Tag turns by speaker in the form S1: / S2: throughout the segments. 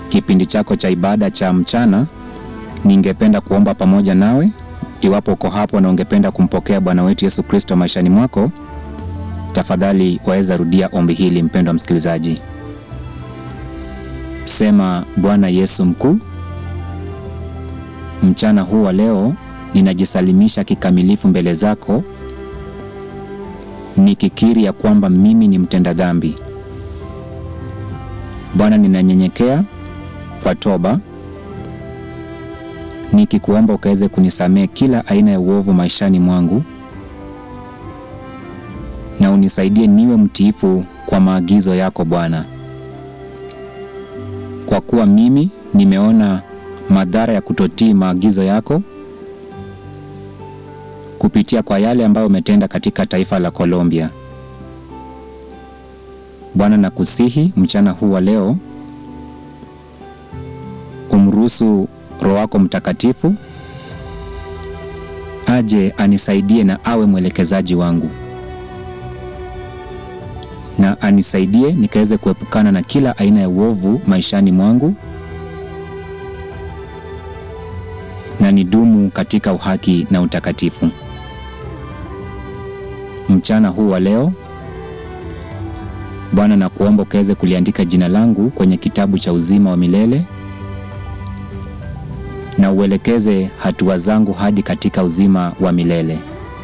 S1: kipindi chako cha ibada cha mchana, ningependa kuomba pamoja nawe. Iwapo uko hapo na ungependa kumpokea Bwana wetu Yesu Kristo maishani mwako, tafadhali waweza rudia ombi hili, mpendwa msikilizaji. Sema: Bwana Yesu mkuu, mchana huu wa leo ninajisalimisha kikamilifu mbele zako, nikikiri ya kwamba mimi ni mtenda dhambi. Bwana, ninanyenyekea kwa toba, nikikuomba ukaweze kunisamehe kila aina ya uovu maishani mwangu, na unisaidie niwe mtiifu kwa maagizo yako Bwana, kwa kuwa mimi nimeona madhara ya kutotii maagizo yako kupitia kwa yale ambayo umetenda katika taifa la Colombia. Bwana, nakusihi mchana huu wa leo umruhusu Roho wako Mtakatifu aje anisaidie na awe mwelekezaji wangu, na anisaidie nikaweze kuepukana na kila aina ya uovu maishani mwangu na nidumu katika uhaki na utakatifu. Mchana huu wa leo Bwana, nakuomba ukaweze kuliandika jina langu kwenye kitabu cha uzima wa milele na uelekeze hatua zangu hadi katika uzima wa milele.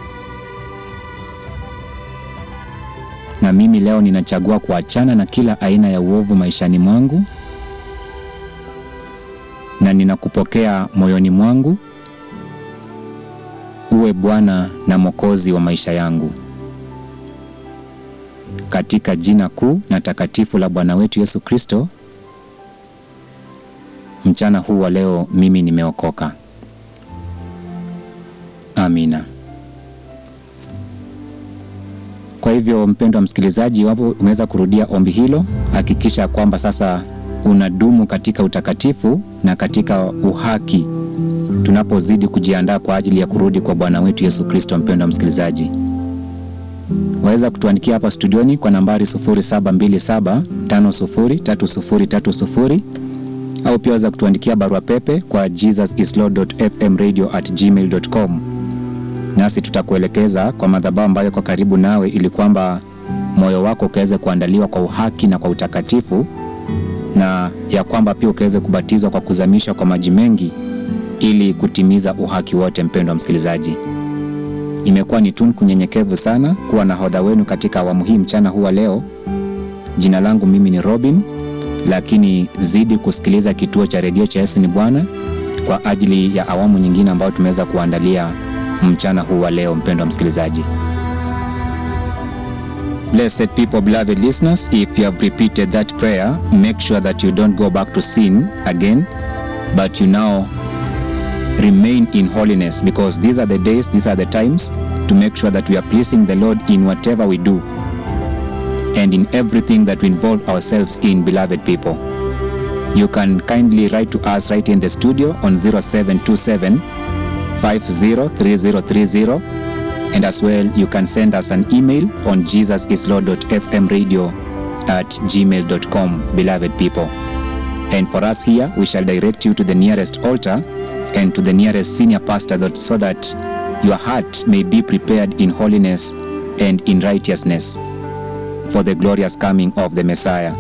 S1: Na mimi leo ninachagua kuachana na kila aina ya uovu maishani mwangu na ninakupokea moyoni mwangu uwe Bwana na Mwokozi wa maisha yangu, katika jina kuu na takatifu la Bwana wetu Yesu Kristo. Mchana huu wa leo mimi nimeokoka. Amina. Kwa hivyo, mpendwa msikilizaji, iwapo umeweza kurudia ombi hilo, hakikisha kwamba sasa unadumu katika utakatifu na katika uhaki tunapozidi kujiandaa kwa ajili ya kurudi kwa Bwana wetu Yesu Kristo. Mpendwa msikilizaji, waweza kutuandikia hapa studioni kwa nambari 0727503030 au pia waweza kutuandikia barua pepe kwa jesusislord.fmradio@gmail.com, nasi tutakuelekeza kwa madhabahu ambayo kwa karibu nawe, ili kwamba moyo wako ukaweze kuandaliwa kwa uhaki na kwa utakatifu na ya kwamba pia ukaweze kubatizwa kwa kuzamishwa kwa maji mengi ili kutimiza uhaki wote. Mpendwa msikilizaji, imekuwa ni tunku nyenyekevu sana kuwa na hodha wenu katika awamu hii mchana huu wa leo. Jina langu mimi ni Robin, lakini zidi kusikiliza kituo cha redio cha Yesu ni Bwana kwa ajili ya awamu nyingine ambayo tumeweza kuandalia mchana huu wa leo. Mpendwa msikilizaji Blessed people, beloved listeners, if you have repeated that prayer, make sure that you don't go back to sin again, but you now remain in holiness because these are the days, these are the times to make sure that we are pleasing the Lord in whatever we do and in everything that we involve ourselves in, beloved people. You can kindly write to us right in the studio on 0727 503030 and as well you can send us an email on jesusislord.fmradio at gmail.com beloved people and for us here we shall direct you to the nearest altar and to the nearest senior pastor that, so that your heart may be prepared in holiness and in righteousness for the glorious coming of the Messiah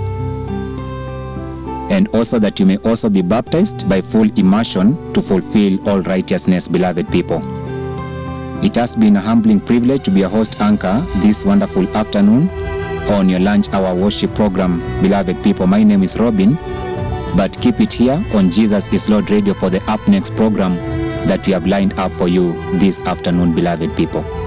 S1: and also that you may also be baptized by full immersion to fulfill all righteousness beloved people it has been a humbling privilege to be a host anchor this wonderful afternoon on your lunch hour worship program, beloved people. My name is Robin, but keep it here on Jesus is Lord Radio for the up next program that we have lined up for you this afternoon, beloved people.